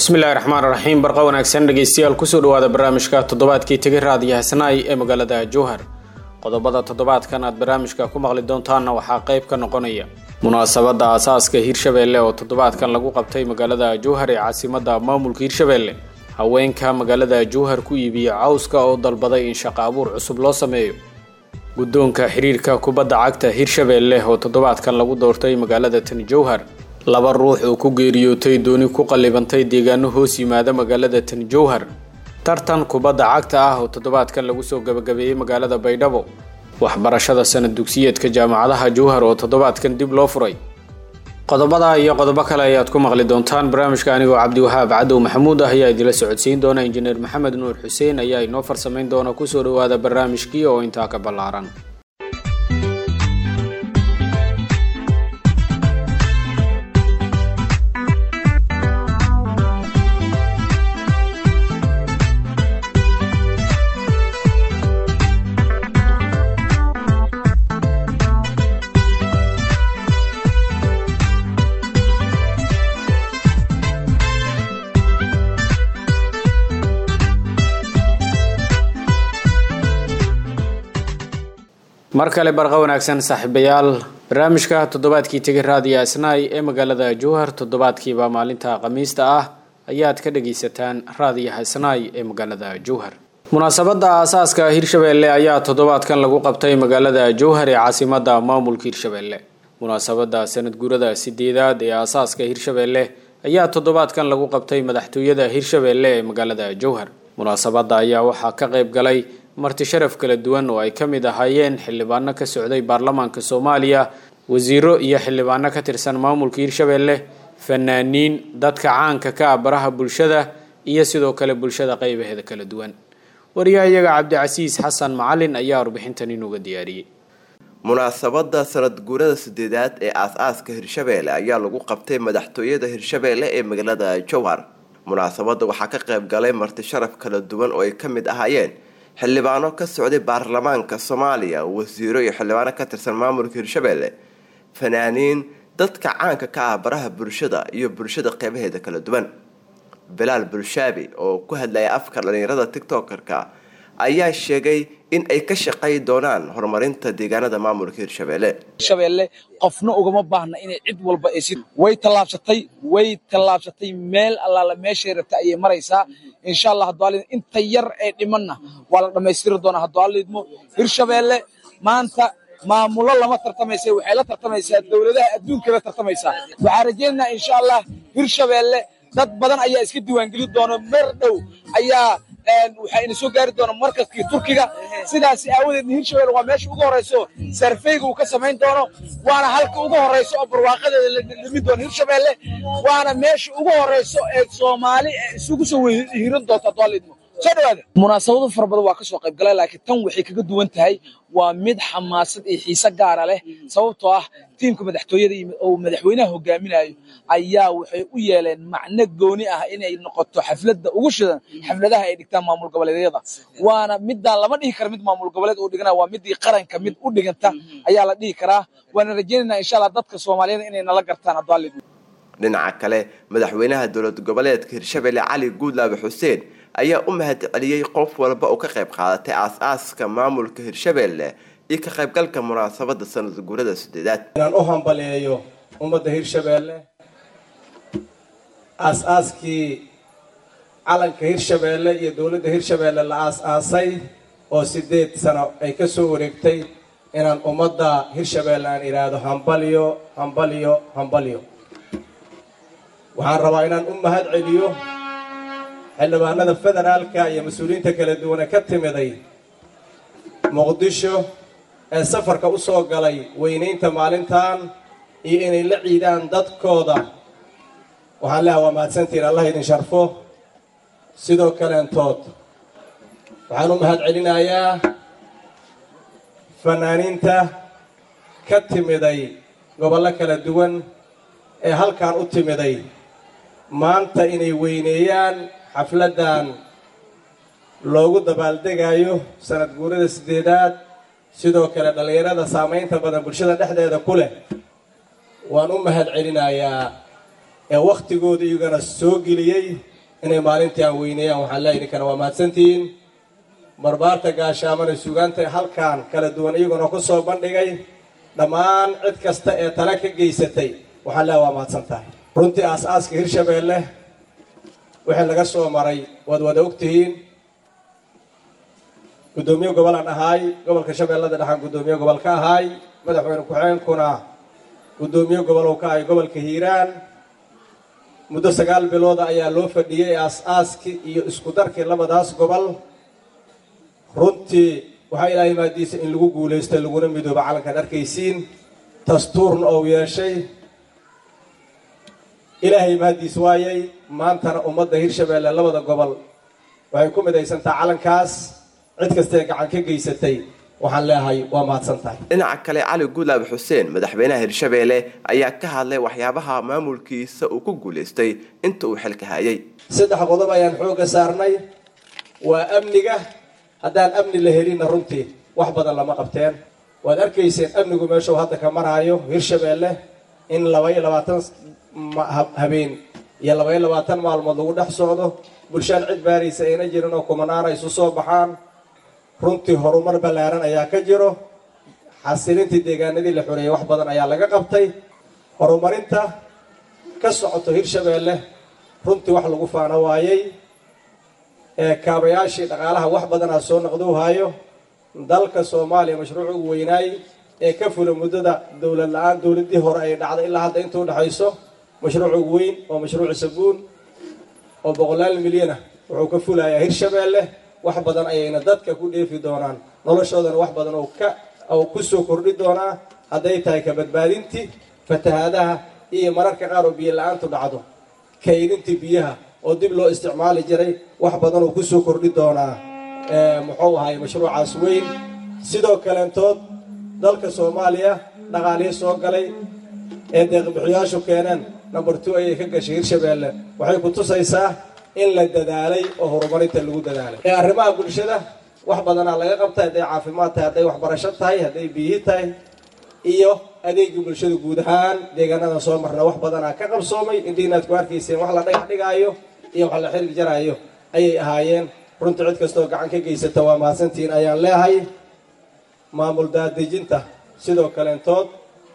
bismillahi raxmaan raxiim barqa wanaagsan dhegeystayaal kusoo dhawaada barnaamijka toddobaadkii tegi raadiyo hasnaay ee magaalada jowhar qodobada toddobaadkan aad barnaamijka ku maqli doontaanna waxaa qayb ka noqonaya munaasabadda aasaaska hirshabeelle oo toddobaadkan lagu qabtay magaalada jowhar ee caasimadda maamulka hirshabeelle haweenka magaalada jowhar ku iibiya cawska oo dalbaday in shaqo abuur cusub loo sameeyo guddoonka xiriirka kubadda cagta hirshabeelle oo toddobaadkan lagu doortay magaalada tani jowhar laba ruux oo ku geeriyootay dooni ku qallibantay deegaano hoos yimaada magaalada tani jowhar tartan kubadda cagta ah oo toddobaadkan lagu soo gabagabeeyey magaalada baydhabo waxbarashada sanad dugsiyeedka jaamacadaha jowhar oo toddobaadkan dib loo furay qodobada iyo qodobo kale ayaad ku maqli doontaan barnaamijka anigoo cabdiwahaab cadow maxamuud ah ayaa idila socodsiin doona injineer maxamed nuur xuseen ayaa inoo farsamayn doona kusoo dhawaada barnaamijkii oo intaa ka ballaaran mar kale barqa wanaagsan saaxiibayaal barnaamijka toddobaadkii tegi raadiyo asnaay ee magaalada jowhar toddobaadkiiba maalinta khamiista ah ayaad ka dhagaysataan raadiyaha asnaay ee magaalada jowhar munaasabadda aasaaska hirshabeelle ayaa toddobaadkan lagu qabtay magaalada jowhar ee caasimadda maamulka hirshabeelle munaasabadda sanad guurada sideedaad ee aasaaska hirshabeelle ayaa toddobaadkan lagu qabtay madaxtooyada hirshabeelle ee magaalada jowhar munaasabadda ayaa waxaa ka qayb galay marti sharaf kala duwan oo ay ka mid ahaayeen xildhibaano ka socday baarlamaanka soomaaliya wasiiro iyo xildhibaano ka tirsan maamulka hirshabeelle fanaaniin dadka caanka ka ah baraha bulshada iyo sidoo kale bulshada qaybaheeda kala duwan wariyahayaga cabdicasiis xasan macalin ayaa warbixintan inuga diyaariyey munaasabada sanad guurada sideedaad ee aas-aaska hirshabeelle ayaa lagu qabtay madaxtooyada hirshabeelle ee magaalada jowhar munaasabada waxaa ka qayb galay marti sharaf kala duwan oo ay ka mid ahaayeen xildhibaano ka socday baarlamaanka soomaaliya wasiiro iyo xildhibaano ka tirsan maamulka hirshabeelle fanaaniin dadka caanka ka ah baraha bulshada iyo bulshada qeybaheeda kala duwan bilaal bulshaabi oo ku hadlaya afka dhalinyarada tictokerka ayaa sheegay in ay ka shaqay doonaan horumarinta deegaanada maamulka hirshabeelle hirshabeelle qofna ugama baahna inay cid walba ay si way tallaabsatay way tallaabsatay meel allaala meeshay rabta ayay maraysaa insha allah hadduu alid inta yar ee dhimanna waa la dhammaystiri doonaa hadduu alidmo hirshabeelle maanta maamulo lama tartamaysa waxay la tartamaysaa dowladaha adduunkay la tartamaysaa waxaa rajaynaynaa insha allah hirshabeelle dad badan ayaa iska diiwaangelin doona mer dhow ayaa waxayna soo gaari doona markaskii turkiga sidaas aawadeedna hirshabelle waa meesha ugu horeyso sarfeyga uu ka samayn doono waana halka ugu horeyso oo barwaaqadeeda la dhimi doono hirshabelle waana meesha ugu horeyso ee soomaali isugu soo hiran doonta doolidmo soo dhawaada munaasabado fara badan waa kasoo qayb galay laakiin tan waxay kaga duwan tahay waa mid xamaasad iyo xiise gaara leh sababtoo ah tiimka madaxtooyada oo madaxweynaha hogaaminayo ayaa waxay u yeeleen macno gooni ah inay noqoto xafladda ugu shidan xafladaha ay dhigtaan maamul goboleedyada waana midaan lama dhihi kara mid maamul goboleed uu dhigana waa midii qaranka mid u dhiganta ayaa la dhihi karaa waana rajaynaynaa insha allah dadka soomaaliyada inay nala gartaan haddaalid dhinaca kale madaxweynaha dowlad goboleedka hirshabelle cali guudlaabe xuseen ayaa u mahad celiyey qof walba oo ka qayb qaadatay aas-aaska maamulka hirshabeelle iyo ka qaybgalka munaasabada sanad guurada sideedaad inaan u hambaleeyo ummadda hirshabeelle aas-aaskii calanka hirshabeelle iyo dowladda hirshabeelle la aas-aasay oo sideed sano ay ka soo wareegtay inaan ummadda hirshabeelle aan idhaahdo hambalyo hambalyo hambalyo waxaan rabaa inaan u mahad celiyo xildhibaanada federaalka iyo mas-uuliyiinta kala duwane ka timiday muqdisho ee safarka u soo galay weynaynta maalintan iyo inay la ciidaan dadkooda waxaan leeha waa mahadsantihiin allah idin sharfo sidoo kaleentood waxaan u mahad celinayaa fanaaniinta ka timiday gobollo kala duwan ee halkan u timiday maanta inay weyneeyaan xafladdan loogu dabaaldegayo sanad guurada sideedaad sidoo kale dhallinyarada saamaynta badan bulshada dhexdeeda ku leh waan u mahad celinayaa ee wakhtigooda iyagana soo geliyey inay maalintii aan weyneeyaan waxaan leeyahay idinkana waa mahadsantihiin barbaarta gaashaamana sugaanta halkan kala duwan iyaguna ku soo bandhigay dhammaan cid kasta ee tale ka geysatay waxaan leeyahay waa mahadsan tahay runtii aas-aaska hirshabeelle wixii laga soo maray waad wada ogtihiin guddoomiye gobolaan ahaay gobolka shabeellada dhexaan guddoomiye gobol ka ahaay madaxweyne ku-xigeenkuna guddoomiye gobol uu ka ahay gobolka hiiraan muddo sagaal bilooda ayaa loo fadhiyey aas-aaskii iyo isku darkii labadaas gobol runtii waxaa ilaahay maadiisa in lagu guulaystay laguna midooba calankan arkaysiin dastuurna ou yeeshay ilaahay mahaddiis waayay maantana ummadda hirshabeelle labada gobol waxay ku midaysantaa calankaas cid kastaee gacan ka geysatay waxaan leeyahay waa mahadsan tahay dhinaca kale cali guulaab xuseen madaxweynaha hirshabeelle ayaa ka hadlay waxyaabaha maamulkiisa uu ku guulaystay inta uu xilka hayay saddex qodob ayaan xoogga saarnay waa amniga haddaan amni la helinna runtii wax badan lama qabteen waad arkayseen amnigu meeshuu hadda ka maraayo hirshabeelle in labaiyo labaatan habeen iyo labaiyo labaatan maalmood lagu dhex socdo bulshaan cid baaraysa ayna jirin oo kumanaana isu soo baxaan runtii horumar ballaaran ayaa ka jiro xasilintii deegaanadii la xoreeyey wax badan ayaa laga qabtay horumarinta ka socoto hirshabeelle runtii wax lagu faano waayey ee kaabayaashii dhaqaalaha wax badanaa soo noqdou haayo dalka soomaaliya mashruuc ugu weynaay ee ka fula muddada dowlad la-aan dowladdii hore ay dhacday ilaa hadda inta udhexayso mashruuc ugu weyn oo mashruuc sabuun oo boqolaal milyana wuxuu ka fulayaa hirshabeelle wax badan ayayna dadka ku dheefi doonaan noloshoodana wax badan oo ka oo kusoo kordhi doonaa hadday tahay ka badbaadintii fatahaadaha iyo mararka qaar oo biyo la-aantu dhacdo kaydintii biyaha oo dib loo isticmaali jiray wax badan oo kusoo kordhi doonaa muxuu ahay mashruucaas weyn sidoo kaleentood dalka soomaaliya dhaqaalihii soo galay ee deeqbixiyaashu keeneen number two ayay ka gashay hirshabeelle waxay ku tusaysaa in la dadaalay oo horumarinta lagu dadaalay ee arrimaha bulshada wax badanaa laga qabtay hadday caafimaad tahay hadday waxbarasho tahay hadday biyihi tahay iyo adeegii bulshada guud ahaan deegaanadan soo marna wax badanaa ka qabsoomay indii inaad ku arkayseen wax la dhagax dhigaayo iyo wax la xirig jaraayo ayay ahaayeen runtii cid kastooo gacan ka geysata waa mahadsantihiin ayaan leehay maamul daadejinta sidoo kaleentood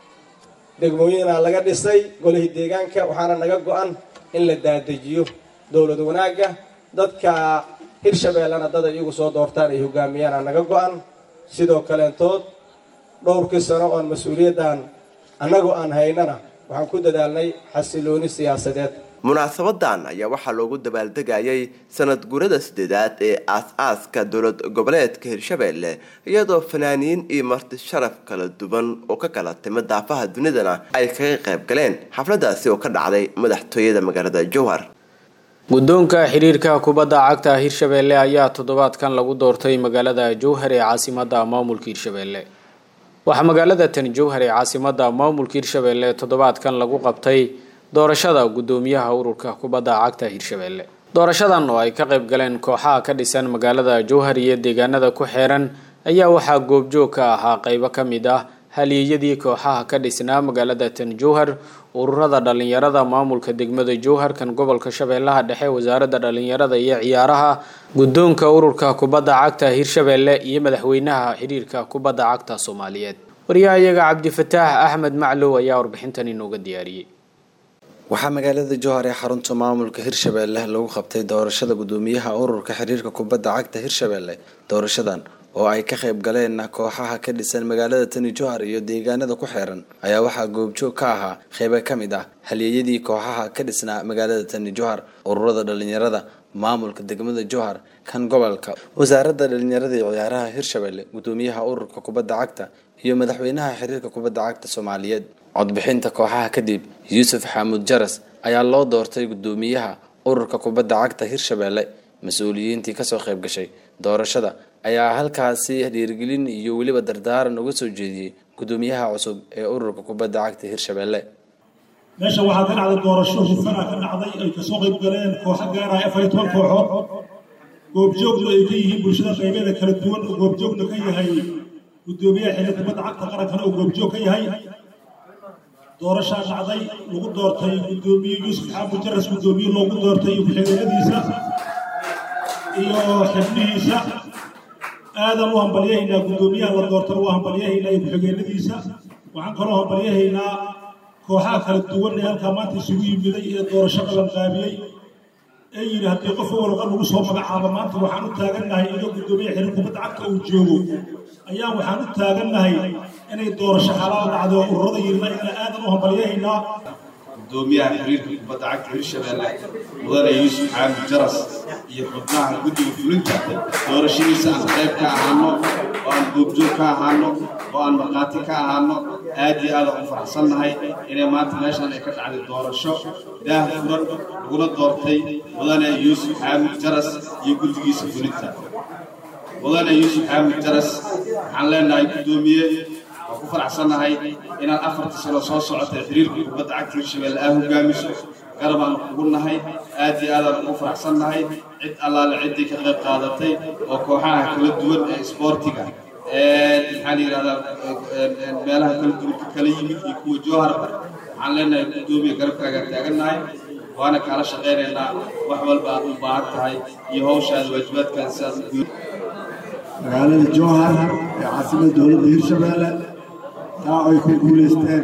degmooyinaa laga dhisay golihii deegaanka waxaana naga go-an in la daadejiyo dowlad wanaagga dadka hirshabeellena dad ay iyagu soo doortaan ay hogaamiyaana naga go-an sidoo kaleentood dhowrkii sano oon mas-uuliyaddan annagoo aan haynana waxaan ku dadaalnay xasilooni siyaasadeed munaasabadan ayaa waxaa loogu dabaaldegayay sanad guurada sideedaad ee aas-aaska dowlad goboleedka hirshabeelle iyadoo fanaaniin iyo marti sharaf kala duwan oo ka kala timi daafaha dunidana ay kaga qayb galeen xafladaasi oo ka dhacday madaxtooyada magaalada jowhar guddoonka xiriirka kubadda cagta hirshabeelle ayaa toddobaadkan lagu doortay magaalada jowhar ee caasimada maamulka hirshabeelle waxaa magaalada tani jowhar ee caasimada maamulka hirshabeelle toddobaadkan lagu qabtay doorashada guddoomiyaha ururka kubadda cagta hirshabeelle doorashadan oo ay ka qayb galeen kooxaha ka dhisan magaalada jowhar iyo deegaanada ku xeeran ayaa waxaa goobjoog ka ahaa qeybo ka mid ah haliyeyadii kooxaha ka dhisnaa magaalada tan jowhar ururada dhalinyarada maamulka degmada jowhar kan gobolka shabeellaha dhexe wasaaradda dhalinyarada iyo ciyaaraha guddoonka ururka kubadda cagta hirshabeelle iyo madaxweynaha xiriirka kubadda cagta soomaaliyeed wariyahayaga cabdifataax axmed maclow ayaa warbixintan inooga diyaariyey waxaa magaalada jowhar ee xarunta maamulka hirshabeelle lagu qabtay doorashada guddoomiyaha ururka xiriirka kubadda cagta hirshabeelle doorashadan oo ay ka qayb galeen kooxaha ka dhisan magaalada tani jowhar iyo deegaanada ku xeeran ayaa waxaa goobjoog ka ahaa qeybo ka mid ah halyeeyadii kooxaha ka dhisnaa magaalada tani jowhar ururada dhalinyarada maamulka degmada jowhar kan gobolka wasaaradda dhalinyarada iyo ciyaaraha hirshabeelle guddoomiyaha ururka kubadda cagta iyo madaxweynaha xiriirka kubadda cagta soomaaliyeed codbixinta kooxaha kadib yuusuf xamuud jaras ayaa loo doortay guddoomiyaha ururka kubadda cagta hirshabeelle mas-uuliyiintii kasoo qayb gashay doorashada ayaa halkaasi dhiirigelin iyo weliba dardaaran uga soo jeediyey guddoomiyaha cusub ee ururka kubadda cagta hirshabeelle meesha waxaa ka dhacday doorasho hufana ka dhacday ay kasoo qayb galeen kooxo gaaraya afar iyo toban kooxood goobjoogna ay ka yihiin bulshada qaybeeda kala duwan oo goobjoogna ka yahay guddoomiyaha xilli kubadda cagta qarankana oo goobjoog ka yahay doorashaa dhacday lagu doortay guddoomiye yuusuf xaamud jaras guddoomiye loogu doortay iyo ku-xigeenadiisa iyo xibnihiisa aadan u hambalyahaynaa guddoomiyaha la doortana waa hambalyahaynaa iyo ku-xigeenadiisa waxaan kaloo hambalyahaynaa kooxaha kala duwan ee halkaa maanta isugu yimiday ee doorasho qabanqaabiyey ee yidhi haddii qof walba lagu soo magacaabo maanta waxaan u taagannahay iyadoo guddoomiye xiriir kubadda cagta uu joogo ayaa waxaan u taagannahay inay doorasho xalaal dhacdo oo ururada yirna inana aadan u hambalyahaynaa gudoomiyaha xiriirka kubadda cagta hirshabelle mudane yuusuf xaamid jaras iyo xubnaha guddiga fulinta doorashadiisa aan qayb ka ahaano oo aan goobjoog ka ahaano oo aan markhaati ka ahaano aad iyo aad aan u faraxsannahay inay maanta meeshan ay ka dhacday doorasho daah furan laguna doortay mudane yuusuf xaamid jaras iyo guddigiisa fulinta mudane yuusuf xaamid jaras waxaan leenahay guddoomiye waan ku faraxsannahay inaad afarta sano soo socotay xiriirka kubadda cagta hirshabelle aa hogaamiso garabaan kugu nahay aad iyo aadaan ugu faraxsannahay cid allaale ciddii ka qayb qaadatay oo kooxaha kala duwan ee isboortiga maxaa la yidhahdaa meelaha kala duwan ka kala yimid iyo kuwa jooharba waxaan leenahay guddoomiya garabkaagaan taagannahay waana kaala shaqaynaynaa wax walba aad u baahan tahay iyo hawshaada waajibaadkaada sidaas u magaalada jowhar ee caasimadda dowladda hirshabelle taa ay ku guulaysteen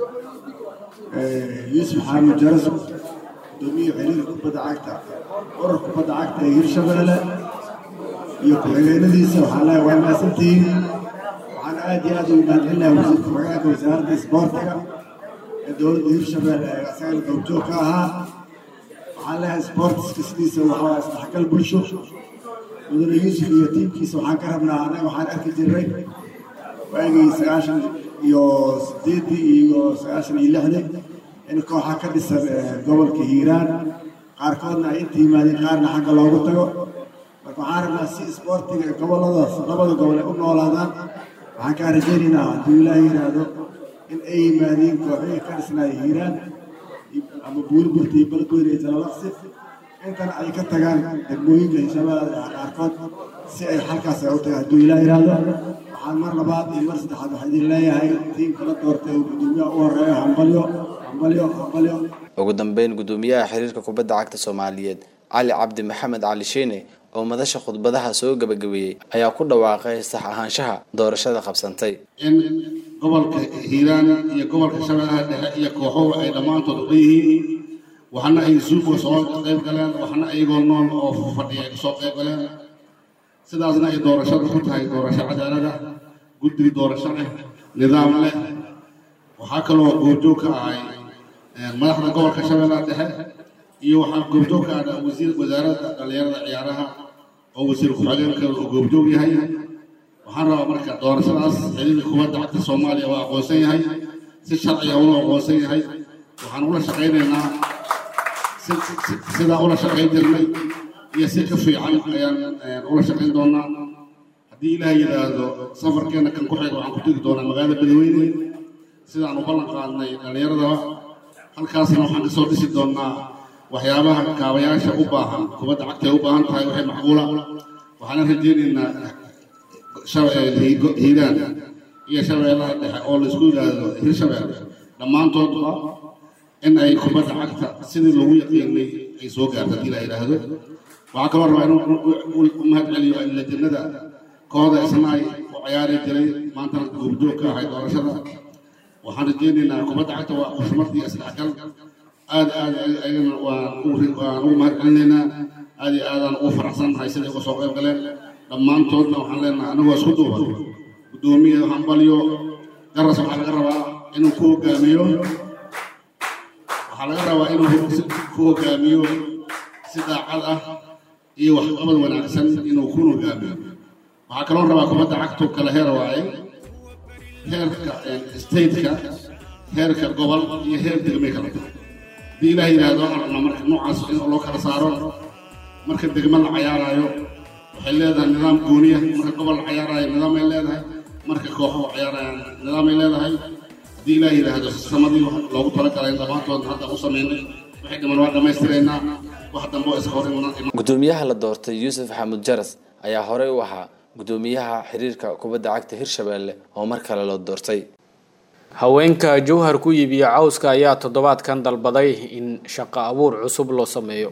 yuusuf xaamid jaras gudoomiye xiriirka kubadda cagta urur kubadda cagta ee hirshabelle iyo ku-xigeenadiisa waxaan leeyahay waa mahadsantihiin waxaan aad iyo aad ugu mahadcelinahay wasiirka ku-xigeenka wasaaradda isboortiga ee dowladda hirshabelle ee asagana goobjoog ka ahaa waxaan leeyahay isboortiska sidiisa waxaa isdhexgal bulsho mudane yuusuf iyo tiimkiisa waxaan ka rabnaa annaga waxaan arki jirnay waagii sagaashan iyo sideeddii iyo sagaashan iyo lixdii in kooxa ka dhisan gobolka hiiraan qaarkoodna ay inta yimaadeen qaarna xagga loogu tago marka waxaan rabnaa si isboortiga gobolladaas labada gobol ay u noolaadaan waxaan kaa rajaynaynaa hadduu ilaahay yidhaahdo in ay yimaadeen kooxihii ka dhisnaaya hiiraan ama buurburta iyo balgoyn iyo jalalaqsi intana ay ka tagaan degmooyinka hirshabelle qaarkood si ay halkaas ay u tagaan hadduu ilaah yidhaahdo waxaan mar labaad iyo mar saddexaad waxaan idin leeyahay tiimka la doortay oo guddoomiyaha u horeeya hambalyo hambalyo hambalyo ugu dambeyn guddoomiyaha xiriirka kubadda cagta soomaaliyeed cali cabdi maxamed cali sheene oo madasha khudbadaha soo gabagabeeyey ayaa ku dhawaaqay sax ahaanshaha doorashada qabsantay in gobolka hiiraan iyo gobolka shabeellaha dhexe iyo kooxuhu ay dhammaantood uga yihiin waxna ay suuqa soo qayb galeen waxna ayagoo nool oo fadhiya ay kasoo qayb galeen sidaasna ay doorashadu ku tahay doorasho cadaalada guddi doorasho leh nidaam leh waxaa kaloo goobjoog ka ahay madaxda gobolka shabeellaha dhexe iyo waxaa goobjoog ka ah wasiir wasaaradda dhallinyarada ciyaaraha oo wasiir ku-xigeenka uu goobjoog yahay waxaan rabaa marka doorashadaas xiriirka kubadda cagta soomaaliya waa aqoonsan yahay si sharciga ula aqoonsan yahay waxaan ula shaqaynaynaa sidaa ula shaqayn jirnay iyo si ka fiican ayaan ula shaqayn doonaa haddii ilaah yidhaahdo safarkeena kan ku xiga waxaan ku tegi doonaa magaalada badweyne sidaan u ballan qaadnay dhallinyaradaba halkaasna waxaan kasoo dhisi doonaa waxyaabaha kaabayaasha u baahan kubadda cagta ay u baahan tahay waxay macquula waxaana rajaynaynaa hiiraan iyo shabeellaha dhexe oo laisku yidhaahdo hirshabelle dhammaantoodba in ay kubadda cagta sidii loogu yaqiinay ay soo gaarto haddii la yidhaahdo waxaa kaloo rabaa inuu u mahad celiyo lajannada kooxda isna ay u ciyaari jiray maantana goobjoog ka ahay doorashada waxaan rajaynaynaa kubadda cagta waa xushmad iyo isdhexgal aad aad ayagana waan ugu mahad celinaynaa aad iyo aadaan ugu faraxsannahay siday uga soo qayb galeen dhammaantoodna waxaan leenahay anagoo isku duuban guddoomiye hambalyo garas waxaa laga rabaa inuu ku hogaamiyo waxaa laga rabaa inuu ku hogaamiyo si daacad ah iyo waxqabad wanaagsan inuu ku hogaamiyo waxaa kaloo rabaa kubadda cagtu kala heer waaye heerka stateka heerka gobol iyo heer degmay kala tahay haddii ilaah yidhaahdo waxaan rabnaa marka noocaas in loo kala saaro marka degmo la cayaaraayo waxay leedahay nidaam gooniya marka gobol la cayaaraayo nidaamay leedahay marka kooxuhu cayaarayaan nidaamay leedahay haddii ilaah yidhaahdo samadii loogu talagalay dhammaantoodna hadda u samaynay waxay dhiman waa dhammaystiraynaa wax dambe oo iska hor iman guddoomiyaha la doortay yuusuf xamuud jaras ayaa horey u ahaa guddoomiyaha xiriirka kubadda cagta hirshabelle oo mar kale loo doortay haweenka jowhar ku iibiya cawska ayaa toddobaadkan dalbaday in shaqo abuur cusub loo sameeyo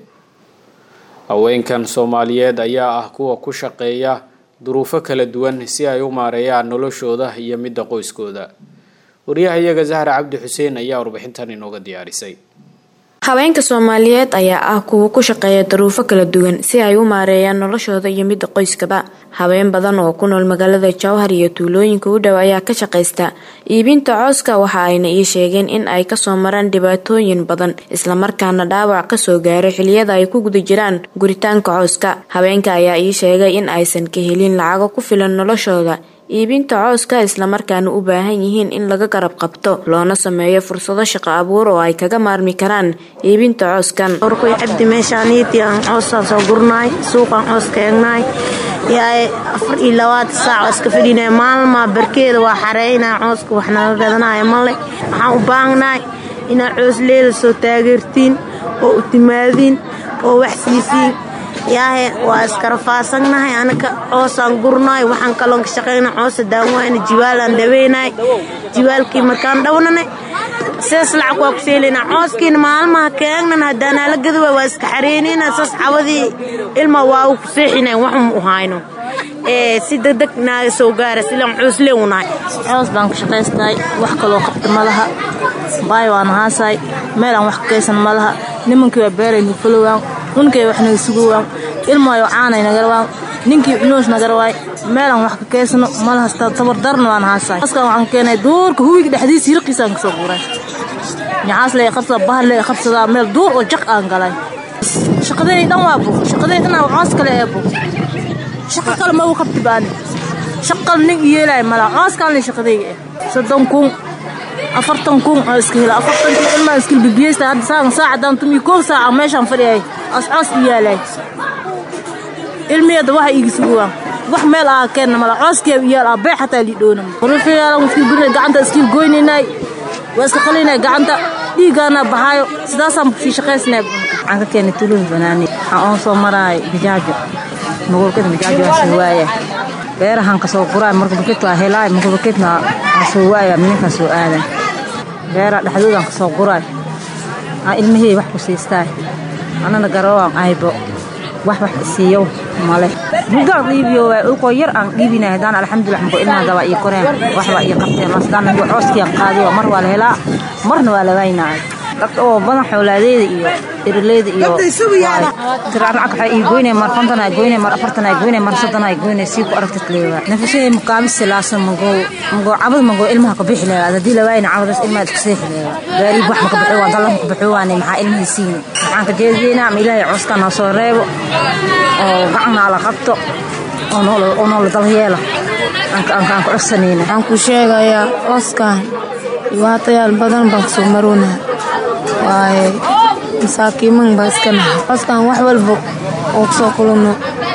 haweenkan soomaaliyeed ayaa ah kuwa ku shaqeeya duruufo kala duwan si ay u maareeyaan noloshooda iyo midda qoyskooda waryahayaga zahra cabdi xuseen ayaa warbixintan inooga diyaarisay haweenka soomaaliyeed ayaa ah kuwa ku shaqeeya daruufo kala duwan si ay u maareeyaan noloshooda iyo midda qoyskaba haween badan oo ku nool magaalada jowhar iyo tuulooyinka u dhow ayaa ka shaqaysta iibinta cooska waxa ayna ii sheegeen in ay kasoo maraan dhibaatooyin badan islamarkaana dhaawac kasoo gaaro xiliyada ay ku guda jiraan guritaanka cooska haweenka ayaa ii sheegay in aysan ka helin lacago ku filan noloshooda iibinta cooska islamarkaana u baahan yihiin in laga garab qabto loona sameeyo fursado shaqo abuur oo ay kaga maarmi karaan iibinta cooskan orkoy cabdi meeshaaniiti aan coosaan soo gurnaay suuqaan coos ka eegnaay yaay afar iyo labaatan saac oo iska fadhinaya maalmaa barkeeda waa xareynaya cooska wax naga gadanaya male waxaan u baahnaay inaad coos leela soo taageertiin oo u timaadiin oo wax siisiin yaahe waa iskarafaasannahay anaka coosaan gurnaay waxaan kaloon ka shaqayna coosa daanwaayna jiwaalaan dhaweynaay jiwaalkii markaan dhawnanay sees lacag waa ku seelina cooskiina maalmaha keegnan haddaanaa la gadawa waa iska xareynayna saas cawadii ilma waa ku seexina waxun u hayno si degdeg naaga soo gaara silaan coosle unahay coos baan ka shaqaystahay wax kaloo qabta malaha baay waan haasaay meelaan wax ka kaysan malaha nimankii waa beeraynu falowaan unkay wax naga sugowaan ilmaayo caanay nagarwaan ninkii cunuus nagarwaay meelaan wax ka kaysano malahasta tabardarna waan haasaay askaan waxaan keenay duurka hubiga dhexdiisa hirqiisaan kasoo guuray ñacaas lee qabsada bahal lee qabsadaa meel duur oo jaq aan galay shaqadeey dhan waa bug shaqadeey dhan waa coos kale ee bug shaqa kale ma u qabti baani shaqal nin yeelay mala coos kale shaqadeey eh soddon kun afartan kun oo iska hela afartan kun ilmaa iskil bibiyeysta hadda saacan saacadan tumi koob saaca meeshaan fadhiyay as coos i yaalay ilmiyada waxa iigi suguwaan wax meel aa keenna mala cooskee iyaal aa bee xataa lidhoona rufiyaala iskil gurina gacanta iskil goynaynay waa iska qalinay gacanta dhiiggaana baxaayo sidaasaan sii shaqaysnay waxaan ka keenay tuluun banaani waxaan oon soo maraay bijaajo magolkada bijaajo waa soo waaya beerahan ka soo guraay marka buket waa helaay marka buketna waa soo waaya mininkan soo aadan beera dhexdoodaan ka soo guraay aa ilmahey wax ku siistaay anana garawaan aybo wax wax isiiyo male bugaan dhiibiyo waay ulkoo yar aan dhiibinay haddaan alxamdulilah mako ilmaha daba ii koreen waxba ii qabteen masdaan iyo cooskiyan qaadiyo mar waa la helaa marna waa la waynaay dadka oo badan xoolaadeeda iyo irleyda iyo tiraan lacag waxay ii goynay mar konton ay goynay mar afartan ay goynay mar soddon ay goynay sii ku aragtid leewa nafashay muqaamis silaasan mago mago cabad mago ilmaha ka bixi leewa haddii la waayna cabadaas ilmaha iska seexi leewa gaariib wax maka bixi waa dallan maka bixi waane maxaa ilmihii siini waxaan ka jeedaynaa ma ilaahay cooskaa noo soo reebo oo gacanaa la qabto oo noola dalyeela aan ku codsanayna waxaan ku sheegayaa cooskan dhibaatayaal badan baan kusoo maroonaa waaye masaakiiman baa iska nahay cooskan wax walba oo kusoo kulano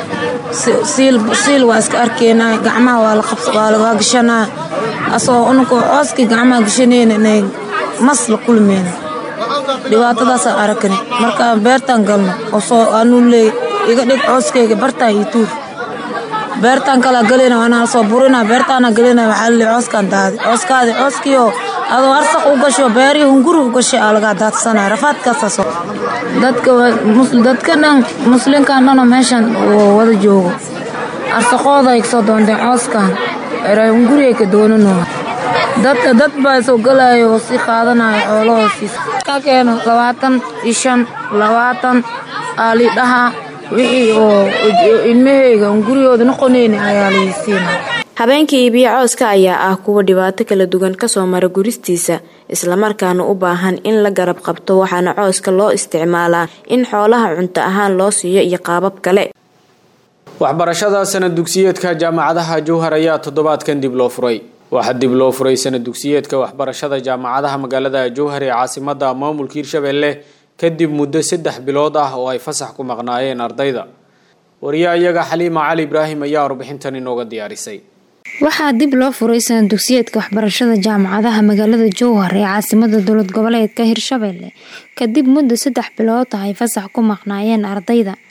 siil waa iska arkeynaa gacmaha waa lagaa gashanaa asagoo unakoo cooskii gacmaha gashanayna inay mas la kulmeyna dhibaatadaasaan arakani markaan beertaan galno osoo anuu leey iga dhig cooskayga bartaan iyo tuur beertaan kalaa galayna waana soo burina beertaana galayna waxaa laleey cooskaan daadi cooskaadi cooskiioo adoo arsaq u gasho beerihii hunguri u gashay aa lagaa daadsanaya rafaadkaasaasoo dadka dadka dhan muslinkan dhanoo meeshan wada joogo arsaqooda ay kasoo doonteen cooskan eray hunguriyay ka doonano dadka dad baa soo galayo oo sii qaadanayo xoolahoosiis ka keeno labaatan iyo shan labaatan aalidhaha wixii oo ilmaheyga hunguriyooda noqonayna ayaa laysiina habeenka iibiyo cooska ayaa ah kuwa dhibaato kala duwan kasoo mara guristiisa islamarkaana u baahan in la garab qabto waxaana cooska loo isticmaalaa in xoolaha cunto ahaan loo siiyo iyo qaabab kale waxbarashada sanad dugsiyeedka jaamacadaha jowhar ayaa toddobaadkan dib loo furay waxaa dib loo furay sanad dugsiyeedka waxbarashada jaamacadaha magaalada jowhar ee caasimada maamulka hirshabelle kadib muddo saddex bilood ah oo ay fasax ku maqnaayeen ardayda wariyaa iyaga xaliima cali ibraahim ayaa warbixintan inooga diyaarisay waxaa dib loo furay sanad dugsiyeedka waxbarashada jaamacadaha magaalada jowhar ee caasimada dowlad goboleedka hirshabelle kadib muddo saddex bilood ah ay fasax ku maqnaayeen ardayda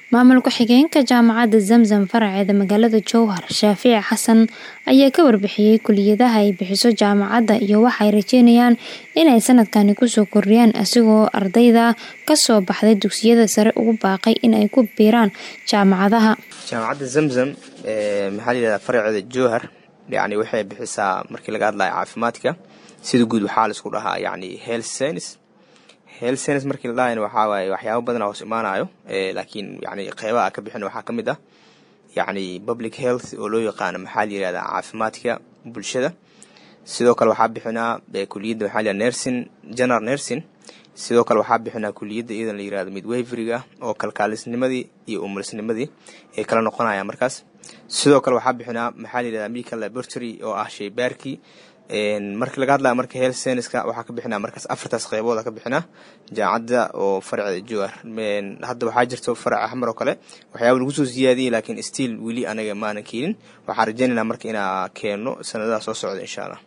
maamul ku-xigeenka jaamacadda zamzam faraceeda magaalada jowhar shaafici xasan ayaa ka warbixiyey kuliyadaha ay bixiso jaamacadda iyo waxay rajeynayaan inay sanadkani kusoo kordhiyaan asigoo ardayda kasoo baxday dugsiyada sare ugu baaqay in ay ku biiraan jaamacadaha jaamacadda zamzam maxaa layihahdaa faraceeda jowhar yani waxay bixisaa markii laga hadlayo caafimaadka sida guud waxaa laisku dhahaa yani health science health science markii la dhahayna waxaa waaye waxyaaba badan hoos imaanayo laakiin yani qeybaha ka bixin waxaa ka mid ah yacni public health oo loo yaqaano maxaa la yihahdaa caafimaadka bulshada sidoo kale waxaa bixinaa kuliyadda maxaa la nursing general nursing sidoo kale waxaa bixinaa kuliyadda iyadan la yirahdo midwaveriga oo kalkaalisnimadii iyo umulisnimadii ay kala noqonayaan markaas sidoo kale waxaa bixinaa maxaa la yihahdaa medical laboratory oo ah shaybaarkii markii laga hadlaya marka health scienceska waxaa ka bixinaa markaas afartaas qeybooda ka bixinaa jaamacadda oo faraceeda jowar hadda waxaa jirto farac axmar oo kale waxyaaba lagu soo siyaadiyey laakiin stiil weli anaga maanan keenin waxaan rajeynaynaa marka inaa keenno sanadaha soo socda insha allah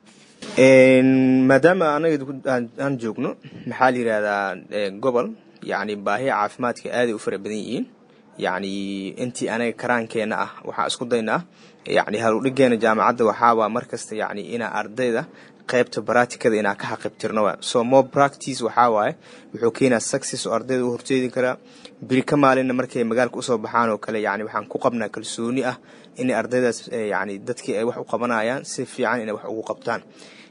maadaama anaga aan joogno maxaa la yihahdaa gobol yacni baahiya caafimaadka aaday u fara badan yihiin yacni intii anaga karaankeenna ah waxaa isku daynaa yacni haludhigeena jaamacadda waxaawaa markasta yacni inaa ardayda qaybta baraatikada inaa ka xaqibtirno wa so more practice waxaa waaye wuxuu keenaa success oo ardayda u horjeedi karaa biri ka maalinna markay magaalka usoo baxaan oo kale yacni waxaan ku qabnaa kalsooni ah inay ardaydaas yacni dadkii ay wax u qabanayaan si fiican inay wax ugu qabtaan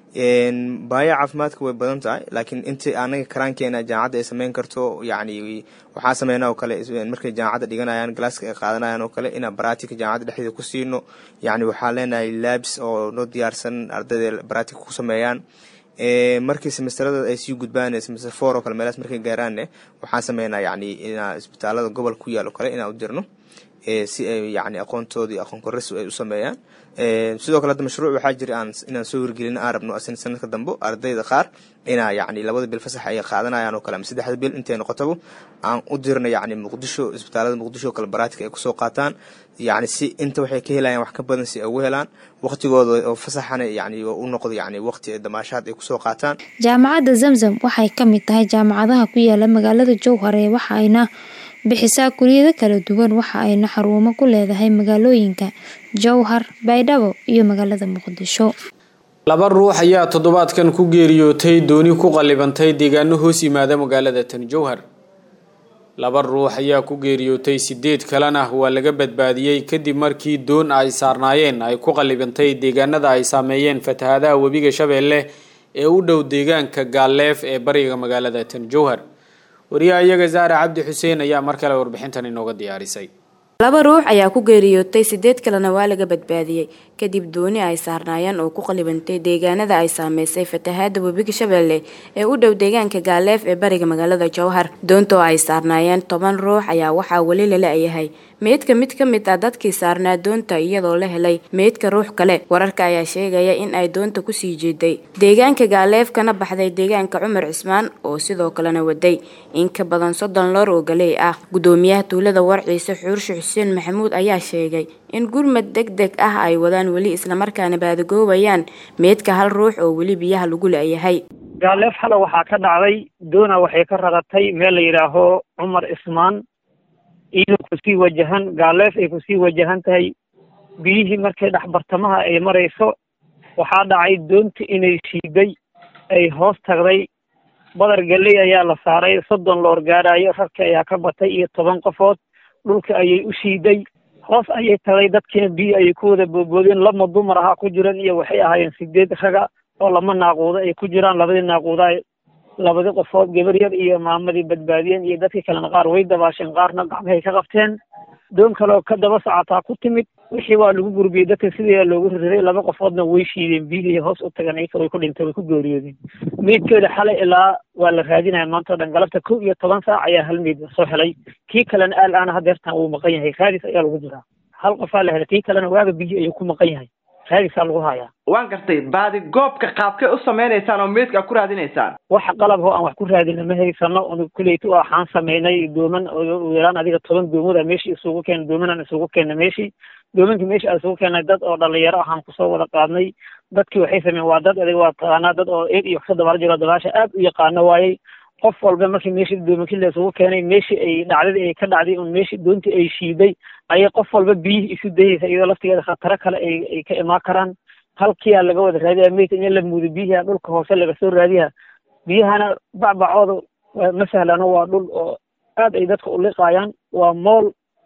baaya caafimaadka way badan tahay laakiin intii anaga karaankeena jaamacadda ay sameyn karto yacni waxaa sameynaa oo kale markay jaamacadda dhiganayaan galaaska ay qaadanayaan oo kale inaan baraatika jaamacadda dhexdeeda ku siino yacni waxaa leenahay labs oo noo diyaarsan ardayda baraatika ku sameeyaan markii semesterada ay sii gudbaan semester four oo kale meelaas markay gaaraanne waxaan sameynaa yacni inaa isbitaalada gobolka ku yaal oo kale inaan u dirno si ay yacni aqoontoodii aqoon korris ay u sameeyaan sidoo kale hadda mashruuc waxaa jira aan inaan soo hirgelin aan rabno asin sanadka dambe ardayda qaar inaa yacni labada bil fasax ay qaadanayaan oo kale ama saddexda bil intay noqotaba aan u dirno yacni muqdisho isbitaalada muqdisho oo kale baraatika ay kusoo qaataan yacni si inta waxay ka helayaan wax ka badan si ay ugu helaan waqtigooda oo fasaxana yacni u noqdo yacni waqti ay damaashaad ay kusoo qaataan jaamacadda zamzam waxay ka mid tahay jaamacadaha ku yaala magaalada jowhar ee waxayna bixisaa kuliyado kala duwan waxa ayna xarumo ku leedahay magaalooyinka jowhar baydhabo iyo magaalada muqdisho laba ruux ayaa toddobaadkan ku geeriyootay dooni ku qallibantay deegaano hoos yimaada magaalada tan jowhar laba ruux ayaa ku geeriyootay sideed kalena waa laga badbaadiyey kadib markii doon ay saarnaayeen ay ku qallibantay deegaanada ay saameeyeen fatahaadaha webiga shabeelle ee u dhow deegaanka gaalleef ee bariga magaalada tan jowhar wariyaha iyaga saare cabdi xuseen ayaa mar kale warbixintan inooga diyaarisay laba ruux ayaa ku geeriyootay sideed kalena waa laga badbaadiyey kadib dooni ay saarnaayeen oo ku qalibantay deegaanada ay saameysay fatahaada webiga shabeelle ee u dhow deegaanka gaaleef ee bariga magaalada jowhar doontoo ay saarnaayeen toban ruux ayaa waxaa weli lala yahay meydka mid ka mid ah dadkii saarnaa doonta iyadoo la helay meydka ruux kale wararka ayaa sheegaya in ay doonta kusii jeeday deegaanka gaaleef kana baxday deegaanka cumar cismaan oo sidoo kalena waday in ka badan soddon loor oo galey ah gudoomiyaha tuulada warciise xuurshe xuseen maxamuud ayaa sheegay in gurmad deg deg ah ay wadaan weli islamarkaana baadagoobayaan meydka hal ruux oo weli biyaha lagu la-yahay gaaleef xale waxaa ka dhacday doona waxay ka raratay meel la yidhaaho cumar ismaan iyadoo kusii wajahan gaaleef ay kusii wajahan tahay biyihii markay dhexbartamaha ay marayso waxaa dhacay doonta inay shiiday ay hoos tagday badar galley ayaa la saaray soddon loor gaadhaayo rarka ayaa ka batay iyo toban qofood dhulka ayay u shiiday hoos ayay tagay dadkiina biyo ayay ku wada boodboodeen lama dumar ahaa ku jiran iyo waxay ahaayeen sideed raga oo lama naaquudo ay ku jiraan labadii naaquuda labadii qofood gabar yar iyo maamadii badbaadiyeen iyo dadkii kalena qaar way dabaasheen qaarna gacmahay ka qabteen doon kaleoo ka daba socotaa ku timid wixii waa lagu gurbiyey dadka sidii loogu ririray laba qofoodna way shiideen biyihii hoos u tagan iyaka way ku dhintay way ku geeriyoodeen meydkeeda xalay ilaa waa la raadinaya maanta o dhan galabta kow iyo toban saac ayaa hal meyd soo helay kii kalena aal aana hadeertan wuu maqan yahay raadis ayaa lagu jiraa hal qofaa la helay kii kalena waaga biyo ayuu ku maqan yahay raadisaa lagu hayaa waan gartay baadi goobka qaabkay u sameynaysaan oo meydka ku raadinaysaan waxa qalab oo aan wax ku raadina ma haysano un kuleyta waxaan sameynay dooman oo yaraan adiga toban doomood meeshii isugu keena doomanaan isugu keena meeshii doomankii meeshii aan isugu keenay dad oo dhalinyaro ahaan kusoo wada qaadnay dadkii waxay sameeyeen waa dad adiga waa taqaanaa dad oo eeg iyo wax ka dabaala jiro dabaasha aad u yaqaano waayey qof walba markii meeshii doomankii laysugu keenay meeshii ay dhacdadii ay ka dhacday un meeshii doontii ay shiiday ayay qof walba biyihii isu dayeysa iyadoo laftigeeda khataro kale ay ay ka imaan karaan halkiyaa laga wada raadiyaa meydka in la muudo biyaha dhulka hoose laga soo raadiyaa biyahana bacbacooda ma sahlano waa dhul oo aad ay dadka u liqaayaan waa mool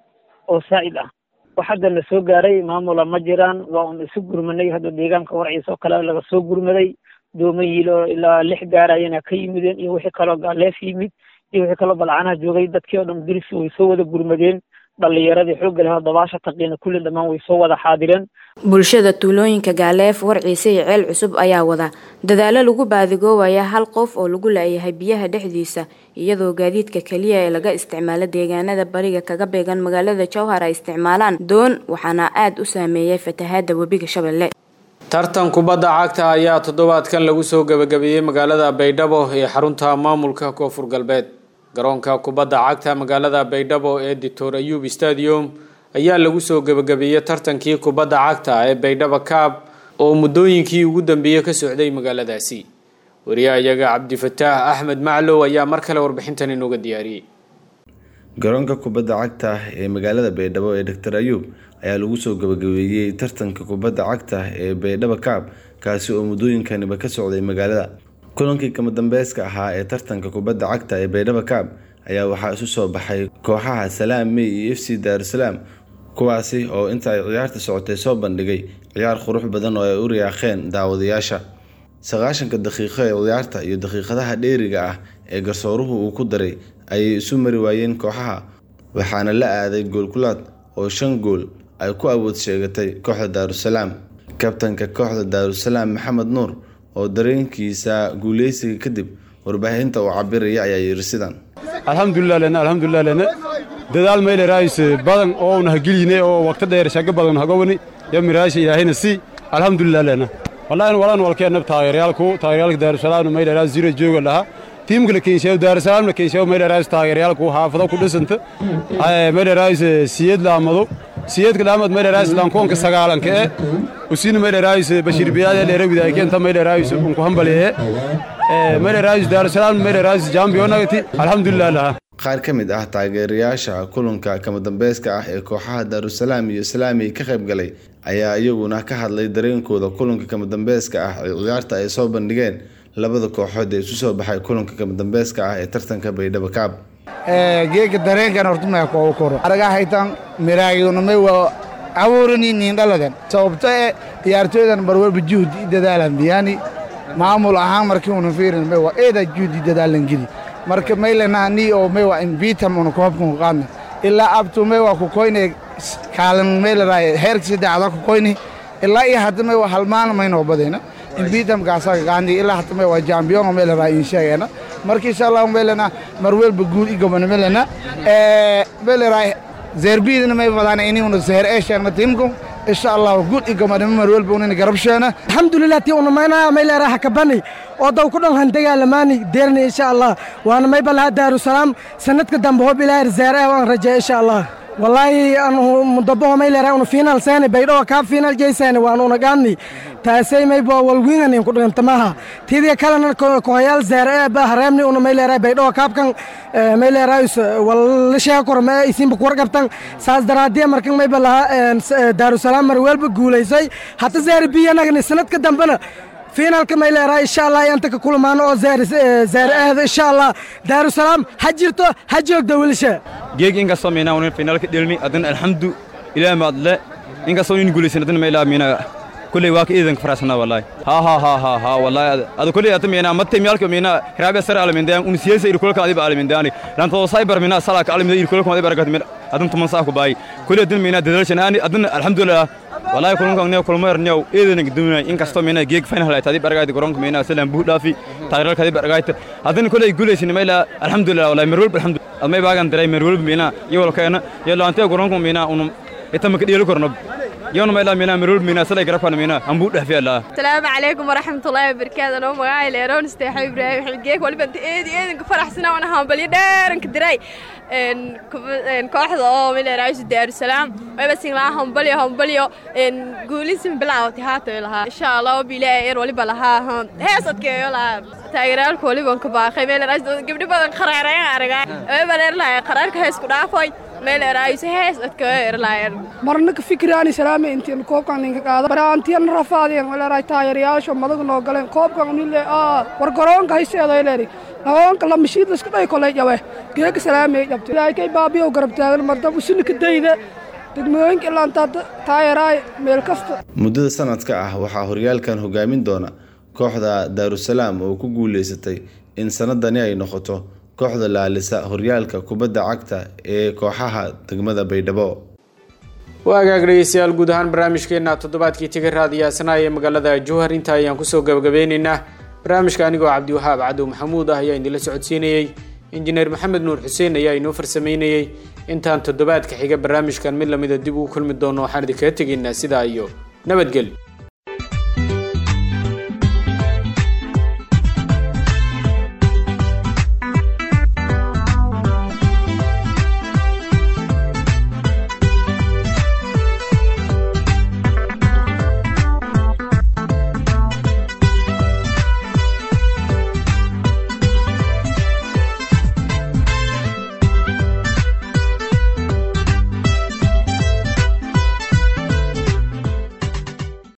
oo saa'id ah wax hadda na soo gaaray maamula ma jiraan waa un isu gurmanay hadda deegaanka warciisa oo kale laga soo gurmaday dooma yiilo ilaa lix gaarayana ka yimideen iyo wixii kaloo gaaleef yimid iyo wixii kaloo balcanaha joogay dadkii oo dhan dirisi way soo wada gurmadeen dhallinyaradii xoogga leh oo dabaasha taqiina kulli dhammaan way soo wada xaadireen bulshada tuulooyinka gaaleef warciise iyo ceel cusub ayaa wada dadaalo lagu baadigoobaya hal qof oo lagu laayahay biyaha dhexdiisa iyadoo gaadiidka keliya ee laga isticmaalo deegaanada bariga kaga beegan magaalada jowhar ay isticmaalaan doon waxaana aada u saameeyay fatahaada webiga shabeelle tartan kubadda cagta ayaa toddobaadkan lagu soo gebagabeeyey magaalada baydhabo ee xarunta maamulka koonfur galbeed garoonka kubadda cagta magaalada baydhabo ee doctor ayub stadium ayaa lagu soo gebagabeeyey tartankii kubadda cagta ee baydhabo kaab oo muddooyinkii ugu dambeeyey ka socday magaaladaasi wariyahayaga cabdifataax axmed maclow ayaa mar kale warbixintan inooga diyaariyey garoonka kubadda cagta ee magaalada baydhabo ee doctor ayub ayaa lagu soo gabagabeeyey tartanka kubadda cagta ee baydhabo kaab kaasi oo muddooyinkaniba ka socday magaalada kulankii kama dambeyska ahaa ee tartanka kubadda cagta ee baydhabo kaab ayaa waxaa isu soo baxay kooxaha salaam mey iyo f c daarusalaam kuwaasi oo inta ay ciyaarta socotay soo bandhigay ciyaar qurux badan oo ay u riyaaqeen daawadayaasha sagaashanka daqiiqo ee ciyaarta iyo daqiiqadaha dheeriga ah ee garsooruhu uu ku daray ayay isu mari waayeen kooxaha waxaana la aaday goolkulaad oo shan gool ay ku awood sheegatay kooxda daarusalaam kabtanka kooxda daarusalaam maxamed nuur oo dareenkiisa guuleysiga kadib warbaahinta uu cabiraya ayaa yiri sidan alxamdulilah lena alxamdulilah lena dadaal mayle raayis badan oo una hageline oo waqti dheer shago badan hagowani yo miraasha ilaahayna si alxamdulilah lena wallahi walan walkeenab taageeryaalku taageeryaalka daarusalaamna mayle raayis zero jooga lahaa tiimka la keenshayo daarusalaamna keenshayo mayle raayis taageeryaalku xaafado ku dhisanta mayle raayis siyad laamado siyadka laamad mayle raayis lankoonka sagaalanka e usina mayle raayis bashiir biyaade dheerawida ay keenta mayle raayis unku hambaliye mayle raayis daarusalaam mayle raayis jambionagati alxamdulilah lahaa qaar ka mid ah taageerayaasha kulanka kama dambeyska ah ee kooxaha daarusalaam iyo islaami ka qayb galay ayaa iyaguna ka hadlay dareenkooda kulanka kama dambeyska ah ee ciyaarta ay soo bandhigeen labada kooxood ee isu soo baxay kulanka kama dambeyska ah ee tartanka baydhabo kaab geega dareenkan hortumaya koogu koro araga haytan miraayunamay waa abuurani niindhaladan sababto e ciyaartooydan barwalba juhdi i dadaalan biyani maamul ahaan markii una fiirin may waa eeda juhdi dadaalan geli marka maylana ni oo may waa invitam una koobkan qaadna ilaa abtu may waa ku koyne kaalan maylaray heerka saddexda ku koyne ilaa iyo hadda may waa halmaan maynoo badayna invitam kaasaga qaandi ilaa hadda may waa jambiyon maylaray in sheegayna marka insha allah maylana marwelba guul i gobana maylana maylaray zerbidina may badana ini una zeher ee sheegna timkum insha allah guul i gobana marwelba unina garabsheena alxamdulilah tii unamayna mayleeraha kabani oo daw ku dhan handagaalamaani deerni insha allah waana may balaha daarusalaam sanadka dambe hob ilaahi zeer ee waan rajeeya insha allah wallaahi anu mudabaho mayleeraha unu fiinal seeni baydhowa kaa fiinal jeyseeni waanu una gaadni taasay maybo walwiingan inku dhigantamaha tidiya kalena kohayaal zeer ee ba hareemni una mayleeraha baydhowa kaabkan mayleerahayus wallasheega korma ee isinba kuwar qabtan saas daraadiya markan mayba laha daarusalaam mar weelba guulaysay hata zeer biyanagni sanadka dambena fiinaalka mayleeraha insha allah anta ka kulmaano oo zeer ahda insha allah daarusalaam ha jirto ha joogda wilisha geeg inkastoo miinaa unin finaalka dhelni adana alxamdu ilaa maadle inkastoo nin guulaysan adana maylaa miina kulley waa ka iidanka faraasana wallahi ha ha ha ha ha wallahi ada kulley ata miina matte miyalka miina hiraabe sar alamindayan un siyasa ir kulka adiba alamindaani lanto cyber miina salaka alaminda ir kulka adiba aragat miina adan tuman saa ku baay kulley adana miina dadalshan hani adana alxamdulillah wallahi kulankan ne kulmayr new eedan gudumina inkastoo miina geeg final ay tadib aragayta garoonka miina salaan buu dhaafi taageerada kadib aragayta adana kulley guulaysan mayla alxamdulillah wallahi marwal alxamdulillah admay baagan daray marwal miina iyo walkeena iyo laantay garoonka miina unum itama ka dhiilo korno yona mayla mina mirul mina salay garabkan mina ambu dhafiyala السلام عليكم ورحمة الله وبركاته أنا مقاعي ليرون استيحي إبراهيم حلقيك واللي بنت إيدي إيدي كفرح سنة وأنا هامبلي دير كدراي إن كف- إن كوحدة أو من رئيس دير السلام وبس إن لا هامبلي هامبلي إن قولي سن بلا وتهاتو لها إن شاء الله بلا إير واللي بلها هم هي صدق يلا تايرال كولي بنك باخي ميل رئيس قبل بدن قرارين أرجع وبلا لا قرارك هيس كنا فاي ميل رئيس هيس أتكير لا marna ka fikiraani salaame intiin koobkan ninka qaada baraantiyan rafaadeen walaaraay taageerayaasha madaga noo galeen koobkan unile aa war garoonka hayseedo ileeri garoonka la mashiid la iska dhay kolay jabe geega salaamey jabte ilaahay kay baabiyow garab taagan mardab usunika dayda degmooyinka ilaantaa taageeraay meel kasta muddada sanadka ah waxaa horyaalkan hogaamin doona kooxda daarusalaam oo ku guuleysatay in sanadani ay noqoto kooxda laalisa horyaalka kubadda cagta ee kooxaha degmada baydhabo waagaag dhegeystayaal guud ahaan barnaamijkeena toddobaadkii tega raadiyaasana ee magaalada jowhar inta ayaan kusoo gabagabeyneynaa barnaamijka anigoo cabdiwahaab cadow maxamuud ah ayaa idinla socodsiinayey injineer maxamed nuur xuseen ayaa inoo farsameynayey intaan toddobaadka xiga barnaamijkan mid lamida dib ugu kulmi doono waxaan idinkaga tegaynaa sidaa iyo nabadgelyo